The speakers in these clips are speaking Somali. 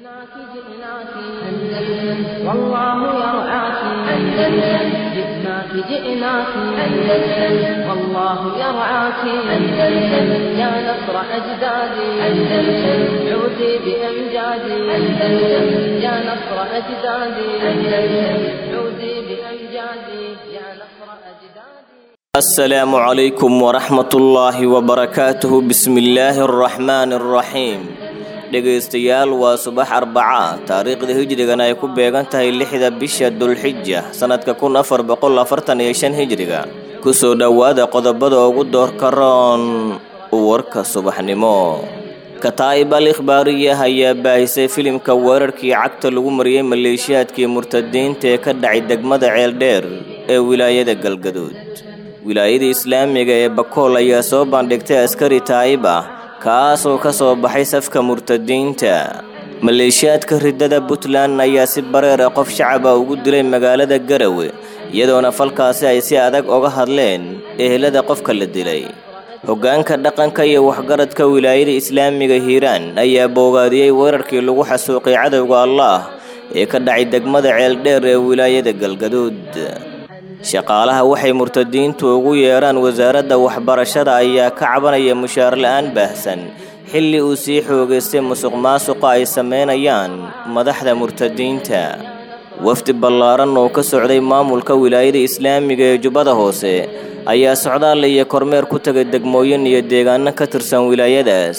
جئناك جئناك أندلس والله يرعاك أندلس جئناك جئناك أندلس والله يرعاك أندلس يا نصر أجدادي أندلس عودي بأمجادي أندلس يا نصر أجدادي أندلس عودي بأمجادي يا نصر أجدادي السلام عليكم ورحمة الله وبركاته بسم الله الرحمن الرحيم dhegaystayaal waa subax arbaca taariikhda hijrigana ay ku beegan tahay lixda bisha dulxija sannadka kun afar boqol afartan iyo shan hijriga kusoo dhowaada qodobada ugu doorka roon warka subaxnimo kataa'ib al ikhbaariyah ayaa baahisay filimka weerarkii cagta lagu mariyey maleeshiyaadkii murtadiinta ee ka dhacay degmada ceeldheer ee wilaayada galgaduud wilaayada islaamiga ee bakool ayaa soo bandhigtay askari taa'ib ah kaasoo ka soo baxay safka murtadiinta maleeshiyaadka riddada puntland ayaa si bareera qof shacaba ugu dilay magaalada garawe iyadoona falkaasi ay si adag oga hadleen ehelada qofka la dilay hoggaanka dhaqanka iyo waxgaradka wilaayada islaamiga hiiraan ayaa boogaadiyey weerarkii lagu xasuuqay cadowga allaah ee ka dhacay degmada ceeldheer ee wilaayada galgaduud shaqaalaha waxay murtadiintu ugu yeedhaan wasaaradda waxbarashada ayaa ka cabanaya mushaar la-aan baahsan xilli uu sii xoogaystay musuq maasuqa ay sameynayaan madaxda murtadiinta wafdi ballaaran oo ka socday maamulka wilaayada islaamiga ee jubbada hoose ayaa socdaal iyo kormeer ku tegay degmooyin iyo deegaano ka tirsan wilaayadaas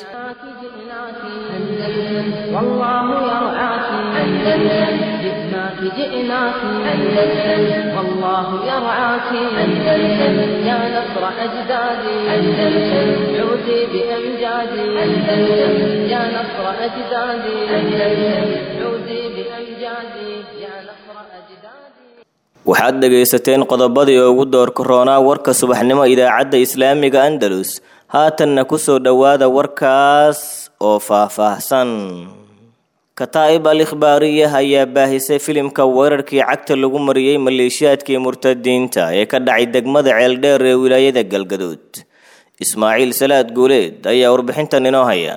جئناك جئناك أندلس والله يرعاك أندلس يا نصر أجدادي أندلس عودي بأمجادي أندلس يا نصر أجدادي أندلس عودي بأمجادي يا نصر أجدادي waxaad dhegaysateen qodobadii ugu doorka roonaa warka subaxnimo idaacadda islaamiga andalus haatanna ku soo dhowaada warkaas oo faah-faahsan kataa'ib al ikhbaariyah ayaa baahisay filimka weerarkii cagta lagu mariyey maleeshiyaadkii murtadiinta ee ka dhacay degmada ceeldheer ee wilaayada galgaduud ismaaciil salaad guuleed ayaa warbixintan inoo haya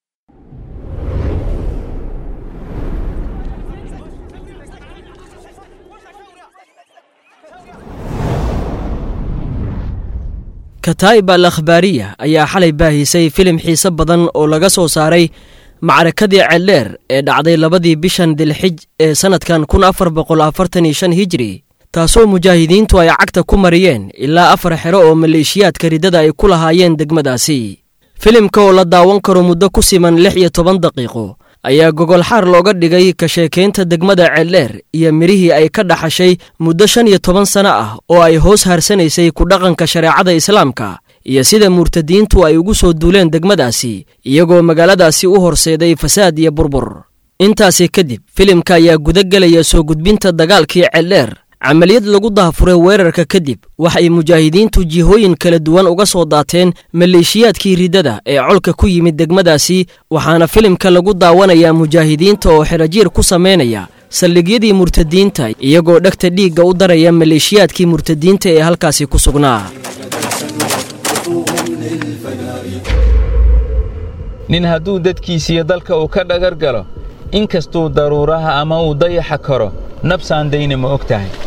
kataa'ib al akhbaariya ayaa xalay baahisay filim xiise badan oo laga soo saaray macrakadii ceeldheer ee dhacday labadii bishan dilxij ee sannadkan kun afar boqol afartan iyo shan hijri taasoo mujaahidiintu ay cagta ku mariyeen ilaa afar xero oo maleeshiyaadka riddada ay ku lahaayeen degmadaasi filimka oo la daawan karo muddo ku siman lix iyo toban daqiiqo ayaa gogol xaar looga dhigay ka sheekaynta degmada ceeldheer iyo midhihii ay ka dhaxashay muddo shan iyo toban sano ah oo ay hoos harsanaysay ku dhaqanka shareecada islaamka iyo sida murtadiintu ay ugu soo duuleen degmadaasi iyagoo magaaladaasi u horseeday fasaad iyo burbur intaasi kadib filimka ayaa gudagelaya soo gudbinta dagaalkii ceeldheer camaliyad lagu daafuray weerarka kadib waxay mujaahidiintu jihooyin kala duwan uga soo daateen maleeshiyaadkii riddada ee colka ku yimid degmadaasi waxaana filimka lagu daawanayaa mujaahidiinta oo xerajiir ku samaynaya saldhigyadii murtadiinta iyagoo dhegta dhiigga u daraya maleeshiyaadkii murtadiinta ee halkaasi ku sugnaa nin hadduu dadkiisiiyo dalka uu ka dhagar galo in kastuu daruuraha ama uu dayaxa karo nabsaan dayna ma og tahay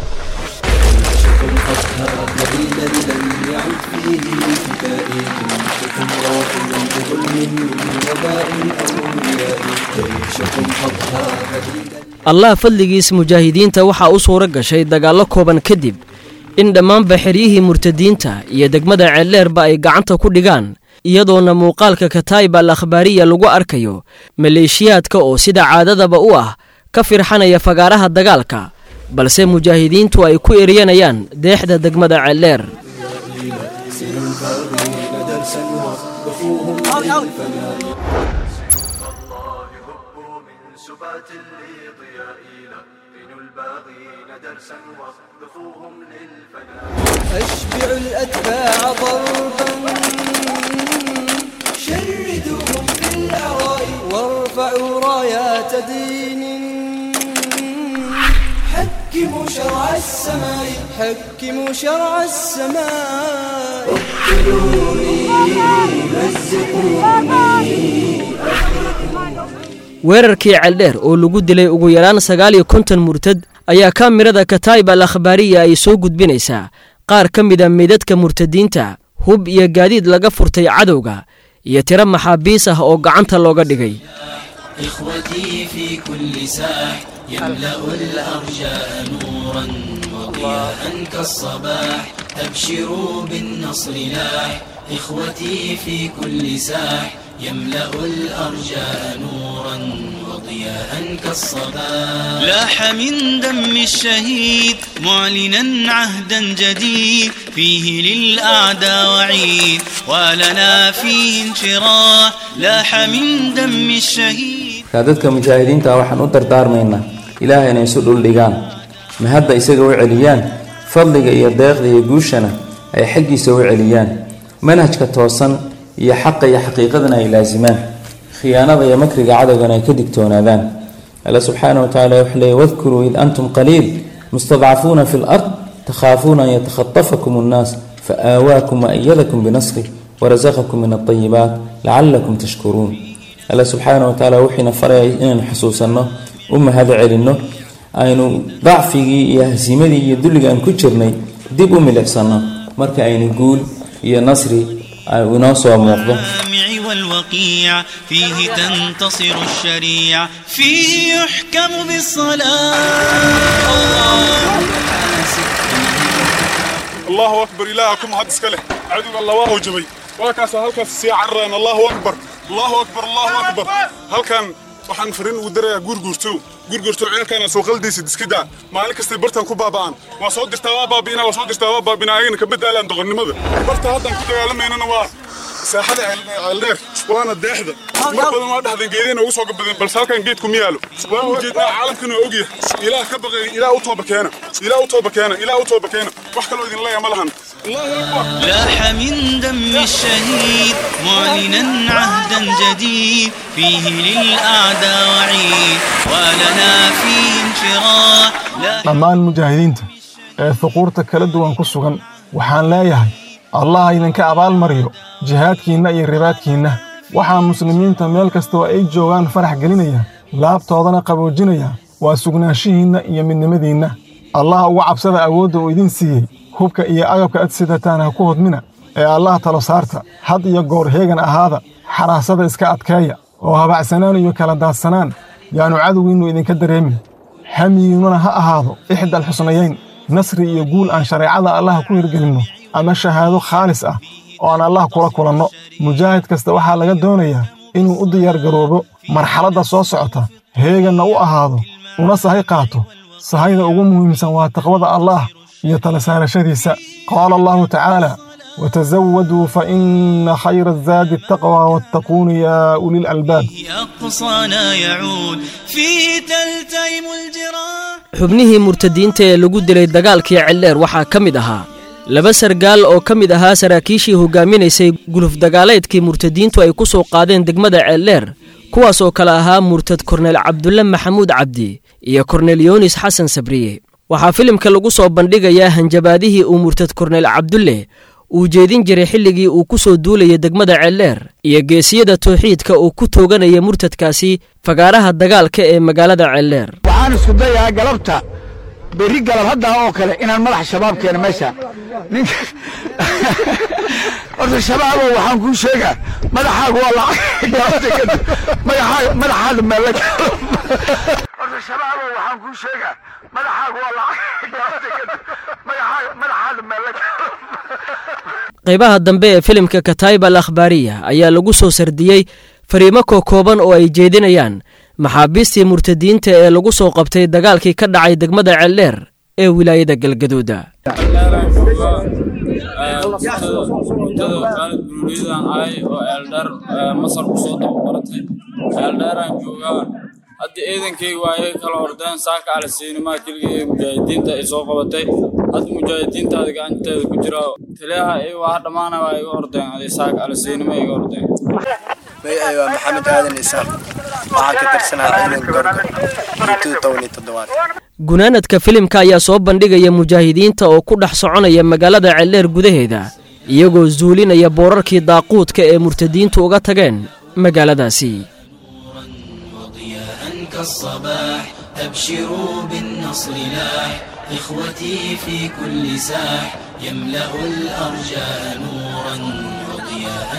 allah fadligiis mujaahidiinta waxaa u suuro gashay dagaallo kooban kadib in dhammaanba xeryihii murtadiinta iyo degmada ceeldheerba ay gacanta ku dhigaan iyadoona muuqaalka kataa'ib al akhbaariya lagu arkayo maleeshiyaadka oo sida caadadaba u ah ka firxanaya fagaaraha dagaalka balse mujaahidiintu ay ku eryanayaan deexda degmada ceeldheer أشبع الأتباع ضربا شردوهم في الأعراء وارفعوا رايات دين حكموا شرع السماء حكموا شرع السماء اقتلوني مزقوني weerarkii ceeldheer oo lagu dilay ugu yaraan sagaal iyo konton murtad ayaa kaamirada kataib al akhbaariya ay soo gudbinaysaa qaar ka mida meydadka murtadiinta hub iyo gaadiid laga furtay cadowga iyo tiro maxaabiis ah oo gacanta looga dhigay إخوتي في كل ساح يملأ الأرجاء نورا وضياء كالصباح أبشروا بالنصر لاح إخوتي في كل ساح يملأ الأرجاء نورا وضياء كالصباح لاح من دم الشهيد معلنا عهدا جديد فيه للأعداء وعيد ولنا فيه انشراح لاح من دم الشهيد markaa dadka mujaahidiinta waxaan u dardaarmaynaa ilaahay inay isu dhuldhigaan ma hadda isaga u celiyaan fadliga iyo deeqda iyo guushana ay xaggiisa u celiyaan manhajka toosan iyo xaqa iyo xaqiiqadana ay laasimaan khiyaanada iyo makriga cadowgana ay ka digtoonaadaan alla subxaana wa tacala wuxuu leeyay wadkuruu id antum qaliil mustadcafuuna fi lard takhaafuuna an yatakhatafakum annaas faآawaakum waأyadakum binasrih warasaqakum min alطayibaat lacalakum tashkuruun alla subxaana wa tacaala wuxiina faraya inaynu xusuusanno u mahado celinno aynu dacfigii iyo hasiimadii iyo dulliga aan ku jirnay dib u milicsanno marka aynu guul iyo nasri inoo soo muuqdo الجامع والوقيع فيه تنتصر الشريعة فيه يحكم بالصلاة الله أكبر إلهكم هذا سكله عدو الله وهو جبي وكاس هلكاس سي عران الله أكبر الله أكبر الله أكبر هل كان waxaan fariin ugu darayaa guurguurto guurguurto ceelkaana soo qaldaysid iska daa maalin kastay bartan ku baaba'an waa soo dirtaa waa baabi'inaa waa soo dirtaa waa baabinaa ayagana ka badaalaan doqonnimada barta haddaan ku dagaalameynana waa saaxada ceeldheer waana deexda mar badan waa dhahdeen geedina ugu soo gabadeen balse halkan geedku ma yaalo waan ujeednaa caalamkana waa ogyahay ilaah ka baqay ilaah u tooba keena ilaah u tooba keena ilaah u tooba keena wax kaloo idin leeya ma lahan لاح من دم الشهيد معلنا عهدا جديد فيه للأعداء وعيد ولنا فيه انشراح لا dhammaan mujaahidiinta ee fuquurta kala duwan ku sugan waxaan leeyahay allah idinka abaalmariyo jihaadkiinna iyo ribaadkiinna waxaa muslimiinta meel kastoo ay joogaan farax gelinaya laabtoodana qaboojinaya waa sugnaanshihiinna iyo midnimadiinna allah uga cabsada awoodda uu idin siiyey hubka iyo agabka ad sidataan ha ku hodmina ee allah talo saarta had iyo goor heegan ahaada xaraasada iska adkeeya oo habacsanaan iyo kala daadsanaan yaannu cadowgiinnu idinka dareemin hamiyiinnuna ha ahaado ixdal xusnayayn nasri iyo guul aan shareecada allah ku hirgelinno ama shahaado khaalis ah oo aan allah kula kulanno mujaahid kasta waxaa laga doonayaa inuu u diyaargaroobo marxaladda soo socota heeganna u ahaado una sahay qaato sahayda ugu muhiimsan waa taqwada allaah iyo tala saarashadiisa qaala allahu tacaala وتزودوا فإن خير الزاد التقوى واتقون يا أولي الألباب أقصانا يعود فيه تلتئم الجراح xubnihii murtadiinta ee lagu dilay dagaalkii celdheer waxaa ka mid ahaa laba sargaal oo ka mid ahaa saraakiishii hogaaminaysay guluf dagaaleedkii murtadiintu ay ku soo qaadeen degmada ceeldheer kuwaas oo kale ahaa murtad korneel cabdulle maxamuud cabdi iyo korneel yoonis xasan sabriye waxaa filimka lagu soo bandhigayaa hanjabaadihii uu murtad korneel cabdulle uu jeedin jiray xilligii uu ku soo duulayay degmada ceeldheer iyo geesiyada towxiidka uu ku tooganaya murtadkaasi fagaaraha dagaalka ee magaalada ceeldheer waxaan isku dayahaa galabta berri galab haddaa oo kale inaan madax shabaab keeno meesha ninka horta shabaabow waxaan kuu sheegaa madaxaagu waa lacag galabta kadib madaxaaga madaxaada meella horta shabaabow waxaan kuu sheegaa madaxaagu waa lacag galabta kadib madaxaaga madaxaada meella qaybaha dambe ee filimka kataib al akhbaariya ayaa lagu soo sardiyey fariimo kookooban oo ay jeedinayaan maxaabiistii murtadiinta ee lagu soo qabtay dagaalkii ka dhacay degmada ceeldheer ee wilaayada galgaduuda mudada khaalid buruuriyadan ahay oo eeldheer masar kusoo tababaratay eeldheeraan joogaa hadda ciidankayga waa iyaga kala ordeen saaka alasiinimaa keliga ee mujaahidiinta ay soo qabatay hadda mujaahidiintaada gacanteeda ku jira taliyaha iyaga waa dhammaana waa iga ordeen aday saaka alasiinima iga ordeen magacay waa maxamed aadan isaaq waxaan ka tirsanaa ciidan gorgor intuu toban iyo toddobaad gunaanadka filimka ayaa soo bandhigaya mujaahidiinta oo ku dhex soconaya magaalada ceeldheer gudaheeda iyagoo zuulinaya boorarkii daaquudka ee murtadiintu uga tageen magaaladaasi ضياء كالصباح أبشروا بالنصر لاح إخوتي في كل ساح يملأ الأرجاء نورا وضياء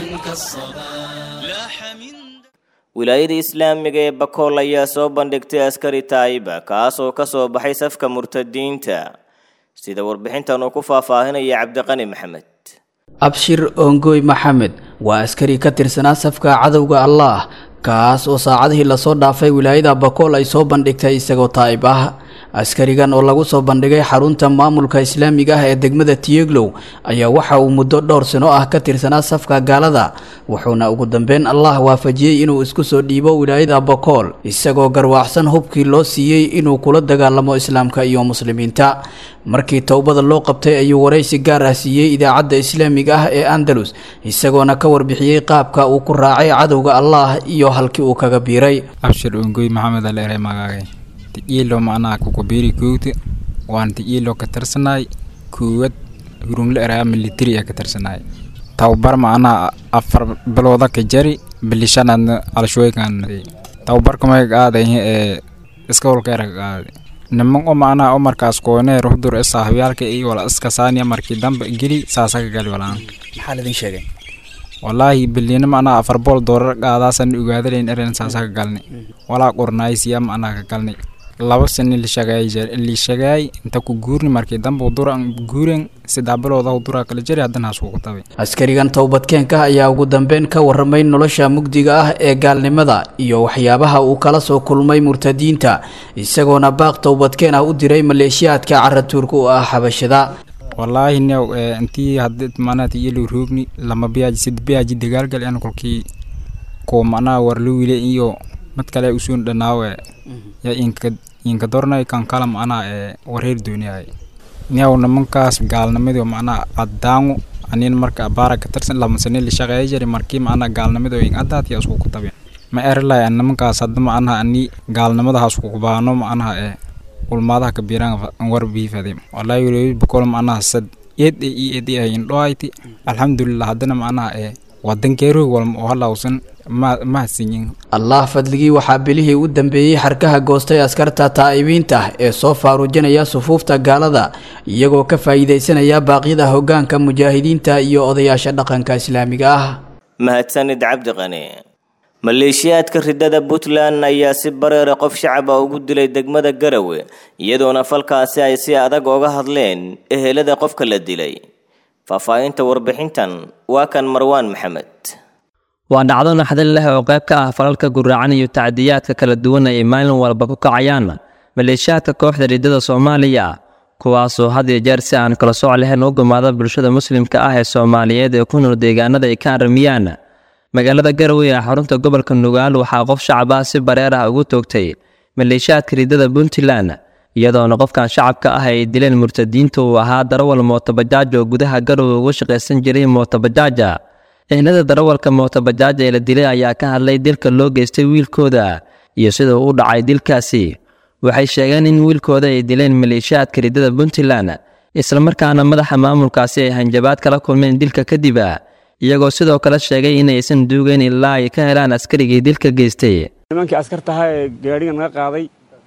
كالصباح لاح من wilaayada islaamiga ee bakool ayaa soo bandhigtay askari taayiba kaas oo ka soo baxay safka murtadiinta sida warbixintan uu ku faahfaahinaya cabdiqani maxamed abshir ongoy maxamed waa askari ka tirsanaa safka cadowga allaah kaas oo saacadihii lasoo dhaafay wilaayada bakool ay soo bandhigtay isagoo taa'ib ah askarigan oo lagu soo bandhigay xarunta maamulka islaamiga ah ee degmada tiyeglow ayaa waxa uu muddo dhowr sano ah ka tirsanaa safka gaalada wuxuuna ugu dambeyn allah waafajiyey inuu isku soo dhiibo wilaayada bakool isagoo garwaacsan hubkii loo siiyey inuu kula dagaalamo islaamka iyo muslimiinta markii towbada loo qabtay ayuu waraysi gaar ah siiyey idaacadda islaamiga ah ee andalus isagoona ka warbixiyey qaabka uu ku raacay cadowga allah iyo halkii uu kaga biiray abshir ongoy maxamed aleere magaagay ti'iilo macnaha kukubiri koogta waan ti'iilo ka tirsanaay koowad hurungle eraa militari ee ka tirsanaay tababar macnaha afar bilooda ka jari bilishanaadna alshooykan tababarka mayga aadaye ee iska holka erag aaday niman o macnaha o markaas kooneer hudur e saaxibyaalka iyo wala iska saaniya markii dambe geli saasaka gali walaan maxaa ladin sheegay walaahi bilina macnaha afar bool doorar qaadaasan ogaadalayn eren saasaka galnay walaa qornaaysiya macnaha ka galnay laba sani lishagaay inta ku guurni markii dambe udura guuren saddex bilooda udura kala jari haddana haskugu tabay askarigan towbadkeenka ayaa ugu dambeyn ka warramay nolosha mugdiga ah ee gaalnimada iyo waxyaabaha uu kala soo kulmay murtadiinta isagoona baaq towbadkeen ah u diray maleeshiyaadka caratuurka u ah xabashada wallaahi new intii haddi macnaha iyalo roogni lama biyaaji sid biyaaji dagaalgal en kolkii kuwa macnaha warluwile iyo mid kale usuun dhanaawe ya inka inka dornay kan kala macnaha ee wareer dooniyahay new nimankaas gaalnimadii macnaha caddaangu anin marka baara ka tirsan lama sane la shaqeeya jiri markii macnaha gaalnimadii in addaatiya isku ku tabeen ma erilay nimankaas hadda macnaha ani gaalnimadahaas ku kubaano macnaha ee ulmaadaha ka biiraan war biifade wallahi walahi bakol macnaha sad eed iyo eed ay indhoayti alxamdulillah haddana macnaha ee wadankeeroog walma oo halawsan ma mahadsanyin allah fadligii waxaa bilihii u dambeeyey xarkaha goostay askarta taa'ibiinta ee soo faaruujinaya sufuufta gaalada iyagoo ka faa'iidaysanaya baaqyada hoggaanka mujaahidiinta iyo odayaasha dhaqanka islaamiga ah mahadsanid cabdiqani maleeshiyaadka ridada puntland ayaa si bareera qof shacaba ugu dilay degmada garawe iyadoona falkaasi ay si adag oga hadleen ehelada qofka la dilay faahfaahinta warbixintan waa kan marwaan maxamed waa dhacdo naxdin leh oo qayb ka ah falalka guraacan iyo tacdiyaadka kala duwan ay maalin walba ku kacayaan maleeshiyaadka kooxda ridada soomaaliya kuwaasoo had iyo jeer si aan kala sooc lahayn u gumaada bulshada muslimka ah ee soomaaliyeed ee ku nool deegaanada ay ka aramiyaan magaalada garowe ee xarunta gobolka nugaal waxaa qof shacab ah si bareer ah ugu toogtay maleeshiyaadka ridada puntland iyadoona qofkan shacabka ah ay dileen murtadiinta uu ahaa darawal mootobajaaj oo gudaha garowe ugu shaqaysan jiray mootabajaaja ehnada darawalka mootabajaaja ee la dilay ayaa ka hadlay dilka loo geystay wiilkooda iyo sida uu u dhacay dilkaasi waxay sheegeen in wiilkooda ay dileen maleeshiyaadka ridada puntland islamarkaana madaxa maamulkaasi ay hanjabaad kala kulmeen dilka kadib iyagoo sidoo kale sheegay inaysan duugeyn ilaa ay ka helaan askarigii dilka geystay nimankii askartahaa ee gaadhiga naga qaaday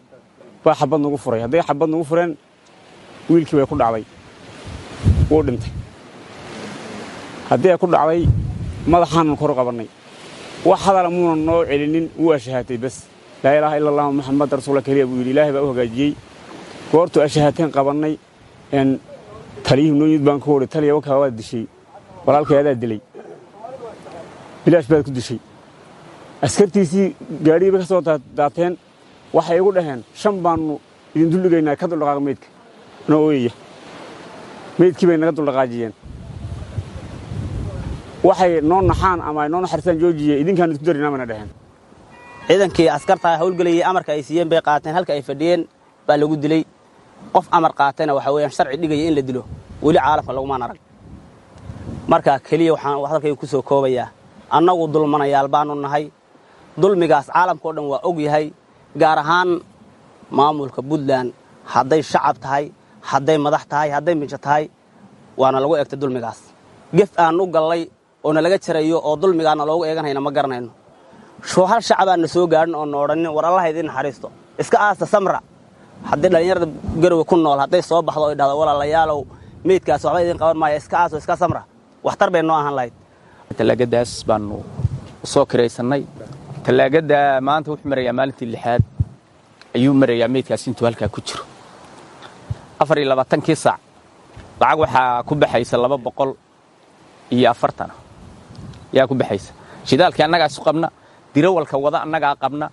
baa xabad nagu furay hadday xabad nagu fureen wiilkii bay ku dhacday wuu dhintay haddii ay ku dhacday madaxaanan kor qabannay wax hadala muunan noo celinin wuu ashahaatay bas laa ilaaha ila allah maxamed rasuula keliya buu yidhi ilaahay baa u hagaajiyey goortuu ashahaateen qabannay n taliyihii noo yimid baan ku wari taliya wakaa waad dishay walaalkay adaa dilay bilaash baad ku dishay askartiisii gaadhigii bay ka soo daateen waxay igu dhaheen shan baannu idin duldhigaynaa ka duldhaqaaqa meydka noo ooyaya meydkii bay naga duldhaqaajiyeen waxay noo naxaan ama ay noo naxaristaan joojiye idinkaan idinku darinaa bayna dhaheen ciidankii askartaa howlgelayay amarka ay siiyeen bay qaateen halka ay fadhiyeen baa lagu dilay qof amar qaatayna waxa weeyaan sharci dhigaya in la dilo weli caalamka lagumaan arag marka keliya waxaan hadalkayga ku soo koobayaa annagu dulmanayaal baanu nahay dulmigaas caalamkao dhan waa og yahay gaar ahaan maamulka puntland hadday shacab tahay hadday madax tahay hadday mijo tahay waana lagu egtay dulmigaas gef aan u gallay oo nalaga jarayo oo dulmigaana loogu eeganhayna ma garanayno shoo hal shacabaan na soo gaadhin oo na odhanin war allaha idiin naxariisto iska aasta samra haddii dhallinyarada garowe ku nool hadday soo baxdo oy dhahdo walaalayaalow meydkaas waxba idiin qaban maaya iska aaso iska samra waxtar bay noo ahaan lahayd tallaagadaas baanu soo kiraysannay tallaagada maanta wuxuu marayaa maalintii lixaad ayuu marayaa meydkaas intuu halkaa ku jiro afar iyo labaatankii saac lacag waxaa ku baxaysa laba boqol iyo afartan yaa ku baxaysa shidaalkii annagaa isu qabna dirawalka wada annagaa qabna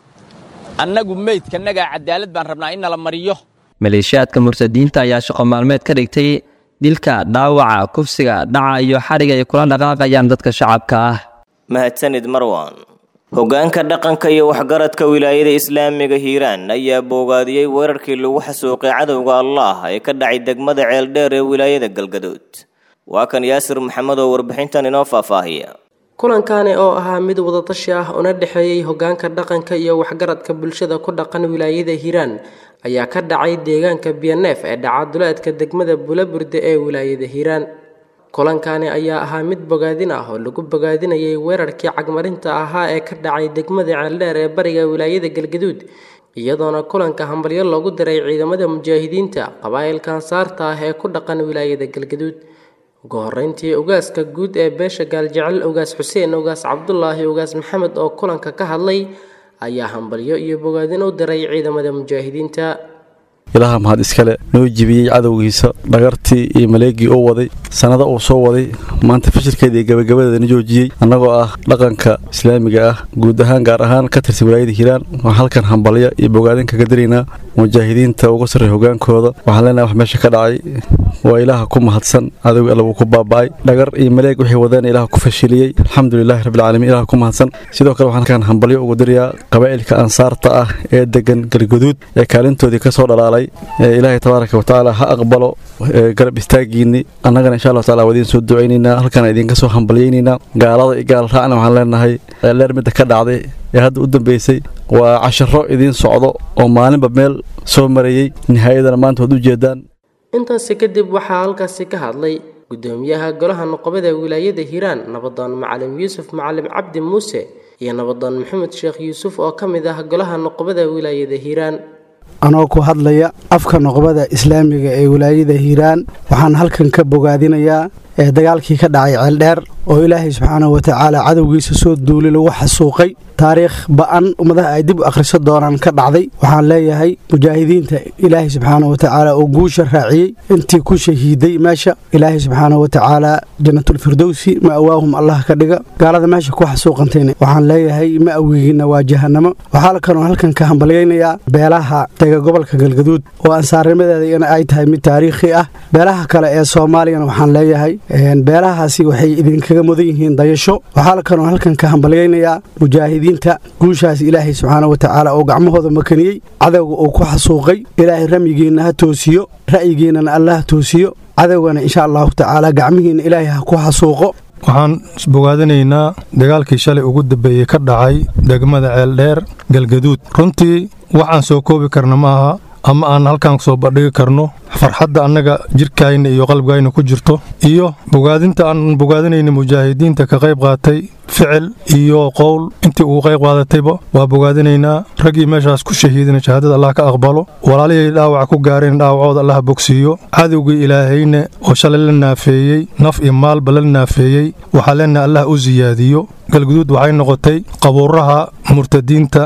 annagu meydka annagaa cadaalad baan rabnaa in nala mariyo maleeshiyaadka murtadiinta ayaa shaqo maalmeed ka dhigtay dilka dhaawaca kufsiga dhaca iyo xadhiga ay kula dhaqaaqayaan dadka shacabka ah mahadsanid marwan hoggaanka dhaqanka iyo waxgaradka wilaayada islaamiga hiiraan ayaa boogaadiyey weerarkii lagu xasuuqay cadowga allah ee ka dhacay degmada ceeldheer ee wilaayada galgaduud waa kan yaasir maxamed oo warbixintan inoo faahfaahiya kulankani oo ahaa mid wadatashi ah una dhexeeyey hoggaanka dhaqanka iyo waxgaradka bulshada ku dhaqan wilaayada hiiraan ayaa ka dhacay deegaanka biyaneef ee dhacaduleedka degmada bulaburde ee wilaayada hiiraan kulankani ayaa ahaa mid bogaadin ah oo lagu bogaadinayay weerarkii cagmarinta ahaa ee ka dhacay degmada ceeldheer ee bariga wilaayada galgaduud iyadoona kulanka hambalyo loogu diray ciidamada mujaahidiinta qabaa'ilka ansaarta ah ee ku dhaqan wilaayada galgaduud ugu horeyntii ogaaska guud ee beesha gaaljecel ogaas xuseen ogaas cabdulaahi ogaas maxamed oo kulanka ka hadlay ayaa hambalyo iyo bogaadin u diray ciidamada mujaahidiinta ilaha mahad iskale noo jibiyey cadowgiisa dhagartii iyo maleegii uu waday sannada uu soo waday maanta fashilkeeda iyo gabagabadeedana joojiyey annagoo ah dhaqanka islaamiga ah guud ahaan gaar ahaan ka tirsan wilaayada hiiraan waxaan halkan hambalya iyo bogaadin kaga diraynaa mujaahidiinta uga sarreey hogaankooda waxaan leenahay wax meesha ka dhacay waa ilaaha ku mahadsan cadowgii alla wuu ku baaba'ay dhagar iyo maleeg wixii wadeen ilaah ku fashiliyey alxamdulilaahi rabbilcaalamiin ilaah ku mahadsan sidoo kale waxaan halkan hambalyo ugu dirayaa qabaa'ilka ansaarta ah ee degan galguduud ee kaalintoodii ka soo dhalaalay ilaahay tabaaraka watacaala ha aqbalo garab istaagiinni annagana insha allah taala waa idiin soo ducaynaynaa halkaan idinka soo hambalyaynaynaa gaalada iyo gaal raacna waxaan leenahay leer midda ka dhacday ee hadda u dambeysay waa casharo idiin socdo oo maalinba meel soo marayey nihaayadana maanta waad u jeedaan intaasi kadib waxaa halkaasi ka hadlay gudoomiyaha golaha noqobada wilaayada hiiraan nabadoon macalim yuusuf macalim cabdi muuse iyo nabadoon maxamed sheekh yuusuf oo ka mid ah golaha noqobada wilaayada hiiraan anoo ku hadlaya afka noqobada islaamiga ee wilaayada hiiraan waxaan halkan ka bogaadinayaa ee dagaalkii ka dhacay ceeldheer oo ilaahay subxaanahu watacaala cadowgiisa soo duuli lagu xasuuqay taariikh ba'an ummadaha ay dib u akhriso doonaan ka dhacday waxaan leeyahay mujaahidiinta ilaahay subxaanahu watacaala oo guusha raaciyey intii ku shahiiday meesha ilaahay subxaanahu watacaala jannatulfirdowsi ma'waahum allah ka dhiga gaalada meesha ku xasuuqantayna waxaan leeyahay ma'wigiinna waa jahannamo waxaa kaloo halkan ka hambalyaynayaa beelaha dega gobolka galgaduud oo ansaarnimadeeda ay tahay mid taariikhi ah beelaha kale ee soomaaliyana waxaan leeyahay beelahaasi waxay idinkaga mudan yihiin dayasho waxaa kaloo halkan ka hambalyaynayaa mujaahidiinta guushaas ilaahay subxaana watacaala oo gacmahooda makaniyey cadowga uu ku xasuuqay ilaahay ramyigiinna ha toosiyo ra'yigiinnana alla ha toosiyo cadowgana insha allahu tacaala gacmihiinna ilaahay ha ku xasuuqo waxaan bogaadinaynaa dagaalkii shalay ugu dambeeyey ka dhacay degmada ceeldheer galgaduud runtii waxaan soo koobi karna ma aha ama aan halkaan soo bandhigi karno farxadda annaga jirkayna iyo qalbigayna ku jirto iyo bogaadinta aan bogaadinayna mujaahidiinta ka qayb qaatay ficil iyo qowl intii uu qayb qaadatayba waa bogaadinaynaa raggii meeshaas ku shahiidina shahaadada allah ka aqbalo walaalihii dhaawaca ku gaareen dhaawacooda allah bogsiiyo cadowgii ilaahayna oo shalay la naafeeyey naf iyo maalba la naafeeyey waxaa leenaha allah u siyaadiyo galguduud waxay noqotay qabuuraha murtadiinta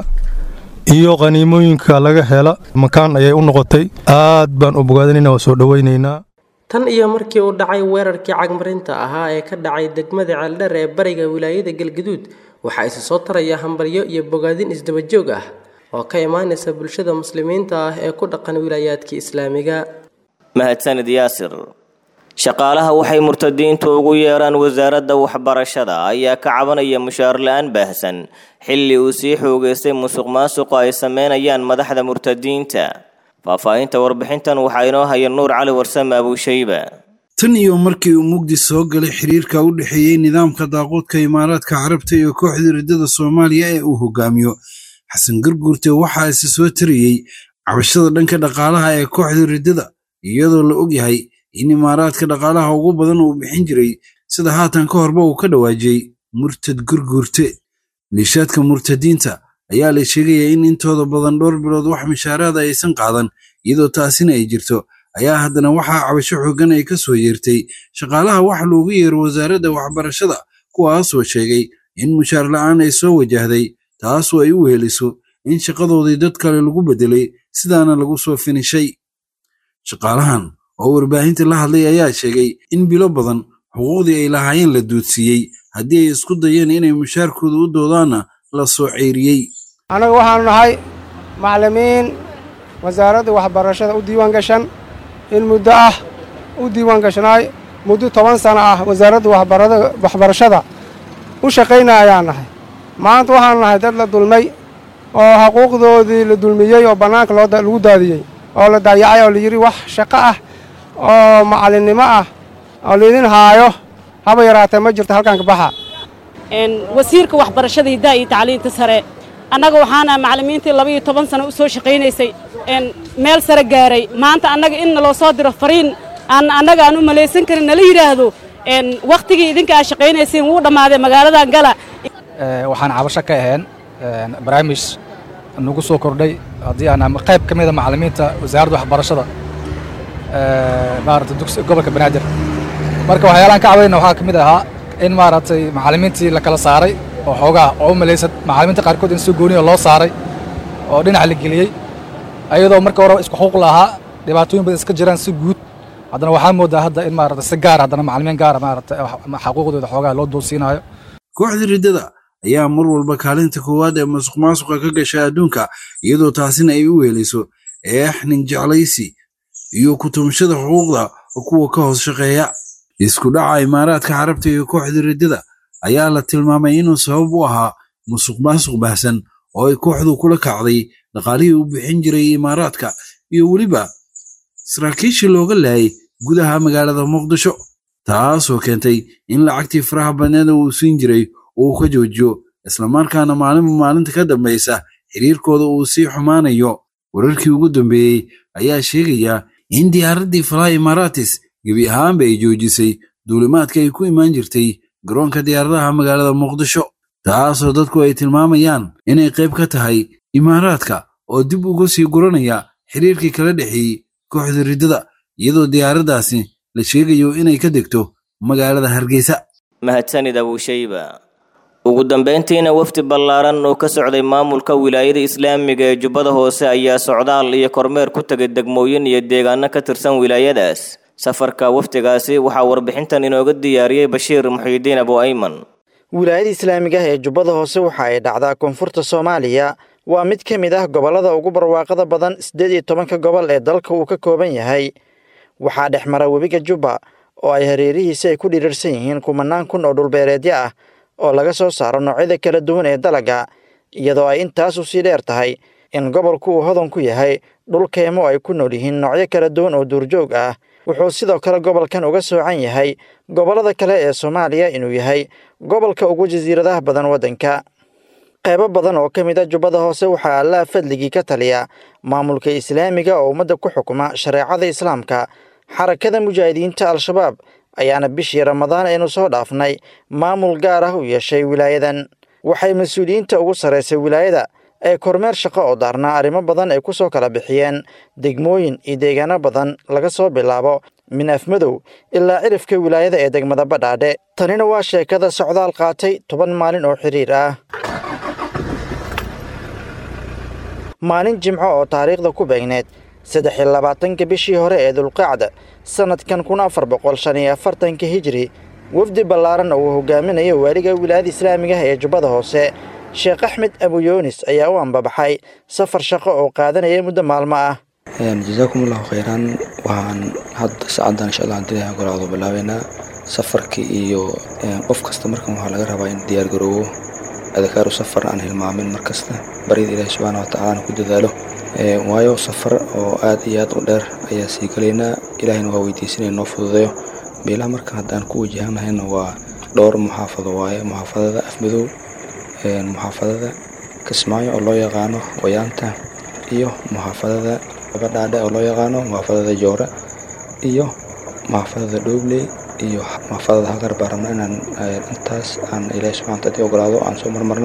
iyo qhaniimooyinka laga hela makaan ayay u noqotay aad baan u bogaadinayna waa soo dhowaynaynaa tan iyo markii uu dhacay weerarkii cagmarinta ahaa ee ka dhacay degmada ceeldheer ee bariga wilaayada galgaduud waxaa isi soo taraya hambalyo iyo bogaadin isdabajoog ah oo ka imaanaysa bulshada muslimiinta ah ee ku dhaqan wilaayaadka islaamiga mahadsanid yaasir shaqaalaha waxay murtadiintu ugu yeeraan wasaaradda waxbarashada ayaa ka cabanaya mushaar la-aan baahsan xilli uu sii xoogeystay musuq maasuqa ay sameynayaan madaxda murtadiinta faahfaahinta warbixintan waxaa inoo haya nuur cali warsame abuushayba tan iyo markii uu mugdi soo galay xiriirka u dhexeeyey nidaamka daaquudka imaaraadka carabta iyo kooxda riddada soomaaliya ee uu hogaamiyo xasan garguurte waxaa isi soo tariyey cabashada dhanka dhaqaalaha ee kooxda riddada iyadoo la ogyahay in imaaraadka dhaqaalaha ugu badan uu bixin jiray sida haatan ka horba uu ka dhawaajiyey murtad gurguurte maleeshiyaadka murtadiinta ayaa la sheegayaa in intooda badan dhowr bilood wax mishaaraada aysan qaadan iyadoo taasina ay jirto ayaa haddana waxaa cabasho xooggan ay ka soo yeertay shaqaalaha wax loogu yeero wasaaradda waxbarashada kuwaasoo sheegay in mushaar la'aan ay soo wajahday taasoo ay u weheliso in shaqadoodii dad kale lagu beddelay sidaana lagu soo finishay shaqaalahan oo warbaahinta la hadlay ayaa sheegay in bilo badan xuquuqdii ay lahaayeen la duudsiiyey haddii ay isku dayeen inay mushaarkooda u doodaanna la soo ceyriyey annaga waxaanu nahay macallimiin wasaaradda waxbarashada u diiwaan gashan in muddo ah u diiwaan gashnaay muddo toban sano ah wasaaradda waxbarashada u shaqaynaya ayaan nahay maanta waxaanu nahay dad la dulmay oo xuquuqdoodii la dulmiyey oo bannaanka lagu daadiyey oo la dayacay oo layidhi wax shaqo ah oo macallinnimo ah oo laydin haayo haba yaraatee ma jirto halkaan ka baxa wasiirka waxbarashada hiddaha iyo tacliinta sare annaga waxaana macallimiintii laba iyo toban sano u soo shaqaynaysay meel sare gaaray maanta annaga in naloo soo diro fariin aan annaga aan u malaysan karin nala yidhaahdo wakhtigii idinka aad shaqaynayseen wuu dhammaaday magaaladan gala waxaan cabasho ka ahayn barnaamij nagu soo kordhay haddii aan qayb ka mida macallimiinta wasaaradda waxbarashada maarata dugsi gobolka banaadir marka waxyaalaan ka cabayna waxaa ka mid ahaa in maaragtay macallimiintii la kala saaray oo xoogaa oo u malaysan macallimiinta qaarkood in si gooniya loo saaray oo dhinac la geliyey ayadoo marka hore isku xuquuq lahaa dhibaatooyin badan iska jiraan si guud haddana waxaa moodaa hadda in maarata si gaar haddana macallimiin gaara maarata xaquuqdooda xoogaa loo doonsiinayo kooxda riddada ayaa mar walba kaalinta koowaad ee masuq maasuqa ka gasha adduunka iyadoo taasina ay u weelayso eexnin jeclaysi iyo kutumashada xuquuqda kuwa ka hoos shaqeeya isku dhaca imaaraadka carabta iyo kooxda riddada ayaa la tilmaamay inuu sabab u ahaa musuq maasuq baahsan oo ay kooxdu kula kacday dhaqaalihii u bixin jiray imaaraadka iyo weliba saraakiishii looga laayay gudaha magaalada muqdisho taasoo keentay in lacagtii faraha badneeda uu siin jiray uu ka joojiyo islamarkaana maalinba maalinta ka dambaysa xiriirkooda uu sii xumaanayo wararkii ugu dambeeyey ayaa sheegaya in diyaaraddii falaha imaaraatis gebi ahaanba ay joojisay duulimaadka ay ku imaan jirtay garoonka diyaaradaha magaalada muqdisho taasoo dadku ay tilmaamayaan inay qayb ka tahay imaaraadka oo dib uga sii guranaya xiriirkii kala dhexeeyey kooxda riddada iyadoo diyaaraddaasi la sheegayo inay ka degto magaalada hargeysa mahadsanid abuushayba ugu dambayntiina wafdi ballaaran oo ka socday maamulka wilaayada islaamiga ee jubbada hoose ayaa socdaal iyo kormeer ku tegay degmooyin iyo deegaano ka tirsan wilaayadaas safarka wafdigaasi waxaa warbixintan inooga diyaariyey bashiir muxiidiin abu ayman wilaayada islaamiga ah ee jubbada hoose waxa ay dhacdaa koonfurta soomaaliya waa mid ka mid ah gobollada ugu barwaaqada badan siddeed iyo tobanka gobol ee dalka uu ka kooban yahay waxaa dhex mara webiga jubba oo ay hareerihiisa ay ku dhirirsan yihiin kumanaan kun oo dhulbeereedyo ah oo laga soo saaro noocyada kala duwan ee dalagga iyadoo ay intaas u sii dheer tahay in gobolku uu hodan ku yahay dhul keymo ay ku nool yihiin noocyo kala duwan oo duurjoog ah wuxuu sidoo kale gobolkan uga soocan yahay gobollada kale ee soomaaliya inuu yahay gobolka ugu jasiiradaha badan waddanka qaybo badan oo ka mid a jubbada hoose waxaa allaha fadligii ka taliya maamulka islaamiga oo ummadda ku xukuma shareecada islaamka xarakada mujaahidiinta al-shabaab ayaana bishii ramadaan aynu soo dhaafnay maamul gaar ah u yeeshay wilaayadan waxay mas-uuliyiinta ugu sarraysay wilaayada ee kormeer shaqo oo daarnaa arrimo badan ay ku soo kala bixiyeen degmooyin iyo deegaano badan laga soo bilaabo minaaf madow ilaa cirifka wilaayada ee degmada badhaadhe tanina waa sheekada socdaal qaatay toban maalin oo xiriir ah maalin jimco oo taariikhda ku beegneed saddex iyo labaatanka bishii hore ee dulqacda sannadkan kun afar boqol shan iyo afartanka hijri wafdi ballaaran oo uu hogaaminayo waaliga wilaayada islaamiga ah ee jubbada hoose sheekh axmed abuyoonis ayaa u ambabaxay safar shaqo oo qaadanaya muddo maalmo ah jasaakum allahu khayran waxaan hadda saacaddan insha allah hadii ilahay golaado bilaabeynaa safarkii iyo qof kasta markan waxaa laga rabaa in diyaar garoobo adakaaru safar aan hilmaamin mar kasta baryada ilaahi subxaana watacaalana ku dadaalo waayo safar oo aad iyo aad u dheer ayaa sii galaynaa ilaahayna waa weydiisanaya noo fududeeyo meelaha markan haddaan ku wajahanahayna waa dhowr muxaafado waaye muxaafadada afmadow muxaafadada kismaayo oo loo yaqaano wayaanta iyo muxaafadada badhaadhe oo loo yaqaano muxaafadada joore iyo muxaafadada dhoobley iyo muxaafadada haqar baan rabna inaan intaas aan ilaahi subxana wataala ogolaado aan soo marmarno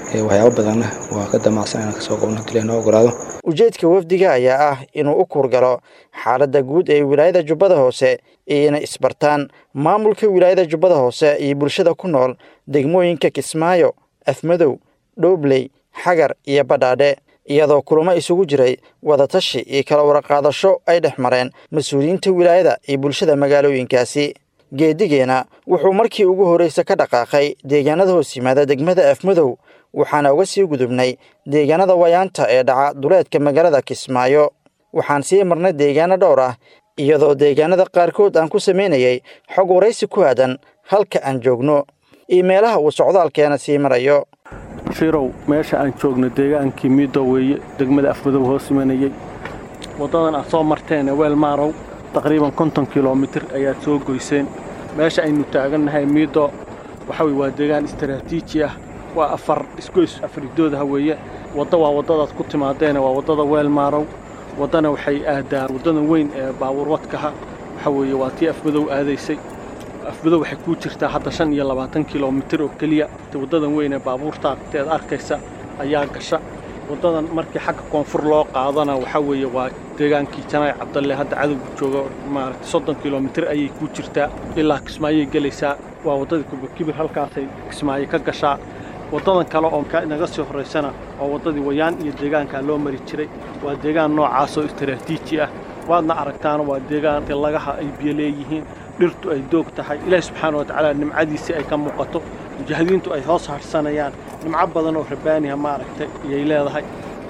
waxyaabo badanna waa ka damacsan inaan kasoo qabno hadii noo ogolaado ujeedka wafdiga ayaa ah inuu u kuurgalo xaaladda guud ee wilaayada jubbada hoose iyo inay isbartaan maamulka wilaayada jubbada hoose iyo bulshada ku nool degmooyinka kismaayo afmadow dhoobley xagar iyo badhaadhe iyadoo kulamo isugu jiray wadatashi iyo kala waraqaadasho ay dhex mareen mas-uuliyiinta wilaayada iyo bulshada magaalooyinkaasi geedigeena wuxuu markii ugu horreysa ka dhaqaaqay deegaanada hoos yimaada degmada afmadow waxaana uga sii gudubnay deegaanada wayaanta ee dhaca duleedka magaalada kismaayo waxaan sii marnay deegaano dhowr ah iyadoo deegaanada qaarkood aan ku samaynayay xog waraysi ku aadan halka aan joogno iyo meelaha uu socdaalkeena sii marayo shirow meesha aan joogno deegaankii miido weeye degmada afmadow hoos imanayey waddadan aad soo marteen weel maarow taqriiban konton kilomitir ayaad soo goyseen meesha aynu taagannahay miido waxa weye waa deegaan istaraatiiji ah waa afar isgoys afridoodaha weeye wadda waa waddadaad ku timaadeene waa waddada weel maarow waddana waxay aadaa waddadan weyn ee baabuurwadkaha waxa weeye waa tii afmadow aadaysay afmadow waxay kuu jirtaa hadda shan iyo labaatan kilomitir oo keliya waddadan weyn ee baabuurta teed arkaysa ayaa gasha waddadan markii xagga koonfur loo qaadana waxaa weeye waa deegaankii janaay cabdalle hadda cadowga jooga maaragtay soddon kilomitir ayay kuu jirtaa ilaa kismaayay gelaysaa waa waddadii kubakibir halkaasay kismaayo ka gashaa waddadan kale oo naga sii horraysana waa waddadii wayaan iyo deegaankaa loo mari jiray waa deegaan noocaasoo istaraatiiji ah waadna aragtaana waa deegaan lagaha ay biyo leeyihiin dhirtu ay doog tahay ilaahi subxaana wa tacaala nimcadiisii ay ka muuqato mujaahidiintu ay hoos harsanayaan nimco badan oo rabbaaniha maaragtay ayay leedahay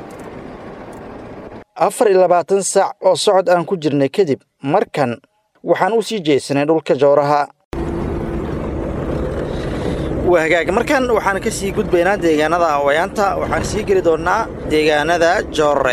afar iyo labaatan saac oo socod aan ku jirnay kadib markan waxaan u sii jeesanay dhulka jowraha waa hagaag markan waxaan ka sii gudbaynaa deegaanada awayaanta waxaan sii geli doonnaa deegaanada joorre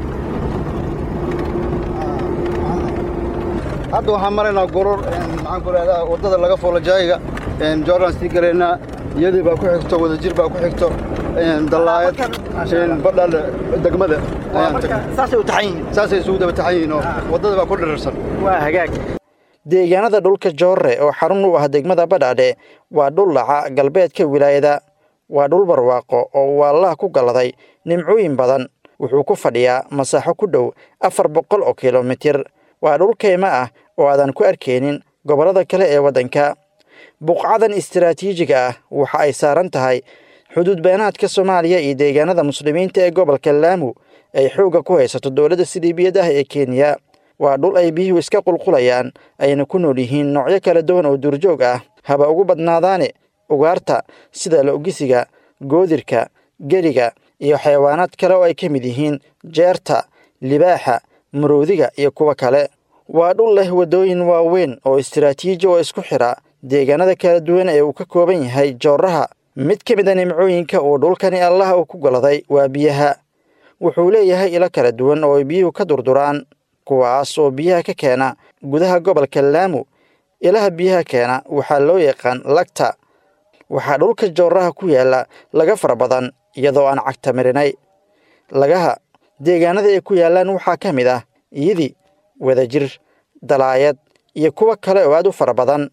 hadda waxaan maraynaa goror maxaan ku rahdaa waddada laga foolo jaayiga jooraan sii galaynaa iyadii baa ku xigto wadajir baa ku xigto dallaayad badhal degmada saasay u taxan yihiin saasay isugu daba taxan yihiin oo waddada baa ku dhirirsan waa hagaag deegaanada dhulka joorre oo xarun u ah degmada badhaadhe waa dhul dhaca galbeedka wilaayada waa dhul barwaaqo oo uu allaha ku galladay nimcooyin badan wuxuu ku fadhiyaa masaaxo ku dhow afar boqol oo kilomitir waa dhul kaymo ah oo aadan ku arkaynin gobollada kale ee waddanka buqcadan istaraatiijiga ah waxa ay saaran tahay xuduud beenaadka soomaaliya iyo deegaanada muslimiinta ee gobolka laamu ay xoogga ku haysato dowladda siliibiyad ah ee kenya waa dhul ay biyuhu iska qulqulayaan ayna ku nool yihiin noocyo kala duwan oo duurjoog ah haba ugu badnaadaane ugaarta sida lo'gisiga goodirka geriga iyo xayawaanaad kale oo ay ka mid yihiin jeerta libaaxa maroodiga iyo kuwo kale waa dhul leh waddooyin waaweyn oo istaraatiiji oo isku xidha deegaanada kala duwan ee uu ka kooban yahay jooraha mid ka mid a nimcooyinka uu dhulkani allaha uu ku goladay waa biyaha wuxuu leeyahay ilo kala duwan oo ay biyuhu ka durduraan kuwaas oo biyaha ka keena gudaha gobolka laamu ilaha biyaha keena waxaa loo yaqaan lagta waxaa dhulka jooraha ku yaalla laga fara badan iyadoo aan cagta marinay lagaha deegaanada ay ku yaallaan waxaa ka mid ah iyidi wadajir dalaayad iyo kuwo kale oo aad u fara badan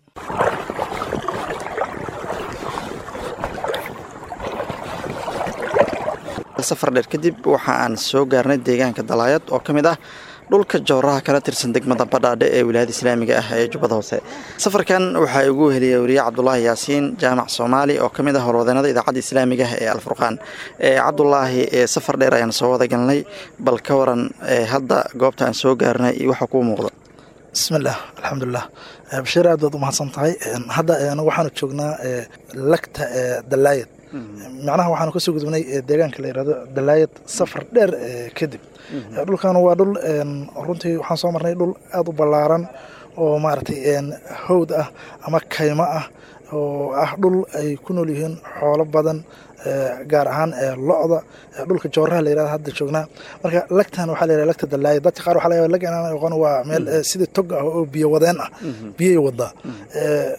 safar dheer kadib waxa aan soo gaarnay deegaanka dalaayad oo ka mid ah dhulka jooraha kala tirsan degmada badhaadhe ee wilaayada islaamiga ah ee jubbada hoose safarkan waxaa igu heliyay wariye cabdulaahi yaasiin jaamac soomaali oo ka mid ah horwadeenada idaacadda islaamiga ah ee alfurqaan cabdulaahi safar dheer ayaan soo wada galnay bal ka waran hadda goobta aan soo gaarnay iyo waxa kuu muuqda bismillaah alxamdulilah bashiir aad baad u mahadsan tahay hadda anagu waxaanu joognaa lagta dalaayad macnaha waxaanu kasoo gudubnay deegaanka la yirahdo dalaayad safar dheer kadib dhulkan waa dhul runtii waxaan soo marnay dhul aada u ballaaran oo maaragtay hawd ah ama kaymo ah oo ah dhul ay ku nool yihiin xoolo badan gaar ahaan lo-da dhulka jooraha la yirahdo hadda joognaa marka lagtan waxaa la yirahda lagta dalaaya dadka qaar waxaa laga yaaba lag inaan aqoon waa meel sidii tog ah oo biyo wadeen ah biyay wadaa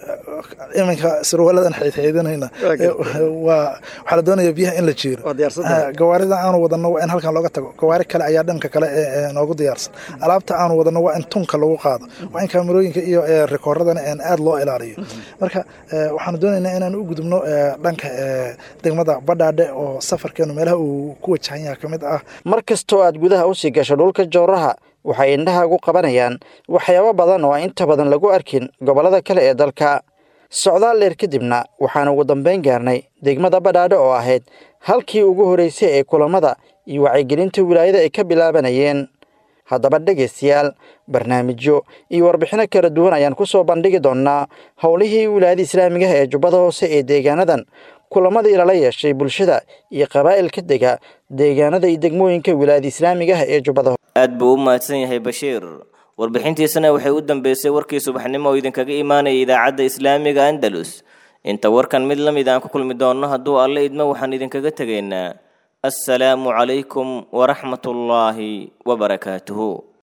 iminka surwaaladan xaydxaydanayna waa waxaa la doonaya biyaha in la jiiro gawaarida aanu wadano waa in halkan looga tago gawaari kale ayaa dhanka kale noogu diyaarsan alaabta aanu wadano waa in tunka lagu qaado waa in kaamirooyinka iyo rikooradana aad loo ilaaliyo marka waxaanu doonaynaa inaan u gudubno dhanka degmada badhaadhe oo safarkeenu meelaha uu ku wajahan yaha ka mid ah mar kastoo aad gudaha usii gasho dhulka jooraha waxay indhahaagu qabanayaan waxyaabo badan oo aan inta badan lagu arkin gobollada kale ee dalka socdaal dheer kadibna waxaan ugu dambayn gaarnay degmada badhaadhe oo ahayd halkii ugu horraysay ee kulammada iyo wacyigelinta wilaayada ay ka bilaabanayeen haddaba dhegaystayaal barnaamijyo iyo warbixino kala duwan ayaan ku soo bandhigi doonnaa howlihii wilaayada islaamigaha ee jubbada hoose ee deegaanadan kulamadii lala yeeshay bulshada iyo qabaa'ilka dega deegaanada iyo degmooyinka wilaayada islaamigaha ee jubbada aad buu u mahadsan yahay bashiir warbixintiisana waxay u dambeysay warkii subaxnimo oo idinkaga imaanaya idaacadda islaamiga andalus inta warkan mid la mid aan ku kulmi doonno hadduu alle idmo waxaan idinkaga tegaynaa assalaamu calaykum waraxmatullaahi wabarakaatuhu